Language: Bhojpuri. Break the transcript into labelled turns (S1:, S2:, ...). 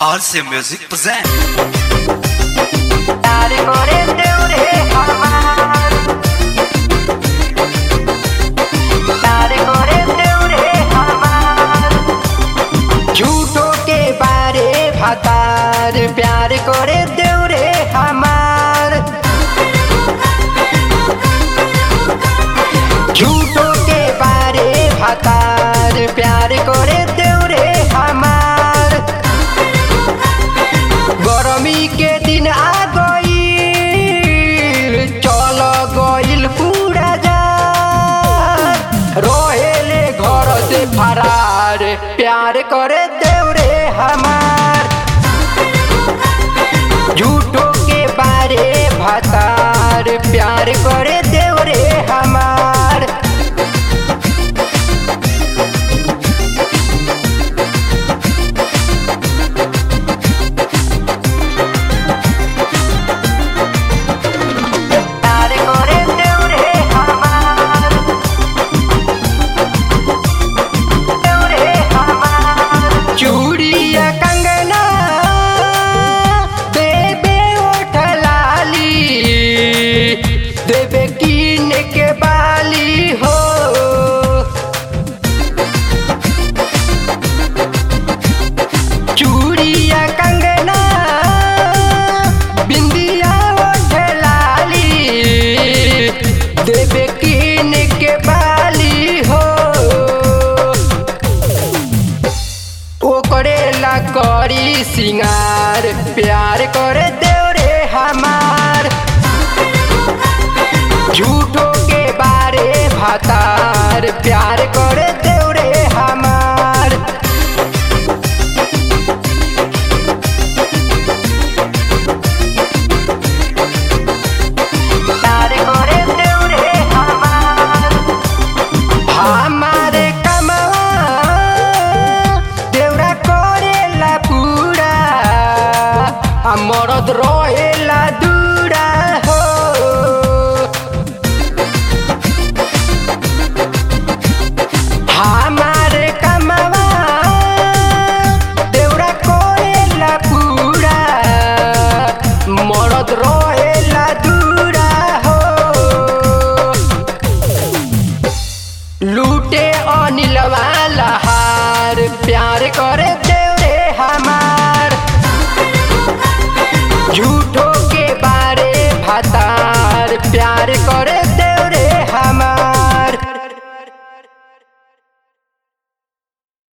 S1: RC Music present.
S2: তার করে দেউরে আমার तार करे देउरे हमार झूठो के बारे भातार प्यार करे देउरे हमार झूठो के बारे भातार प्यार करे देउरे हमार गरमी के दिन आ गईल चल गईल पूरा जा रोहेले घर से फरार प्यार करे देवरे हमार झूठो के बारे भतार प्यार करे देवरे हमार तार करे देउरे हमार देउरे हमार चूड़िया कंगना देबे ओठ लाली देबे कीन के बाली हो चूड़िया कंगना बिंदिया ओठ लाली देवे कीन के बाली हो ओकरे ला करी सिंगार प्यार करे देवरे हमार झूठो के बारे भातार प्यार करे देवरे हमार तार करे देउरे हमार हमारे कमवा देउरा करेला पूरा आ मरद रहेला दूरा हो हमारे कमवा देउरा करेला पूरा मरद रहेला दूरा हो लूटे अनिल वाला हार प्यार करे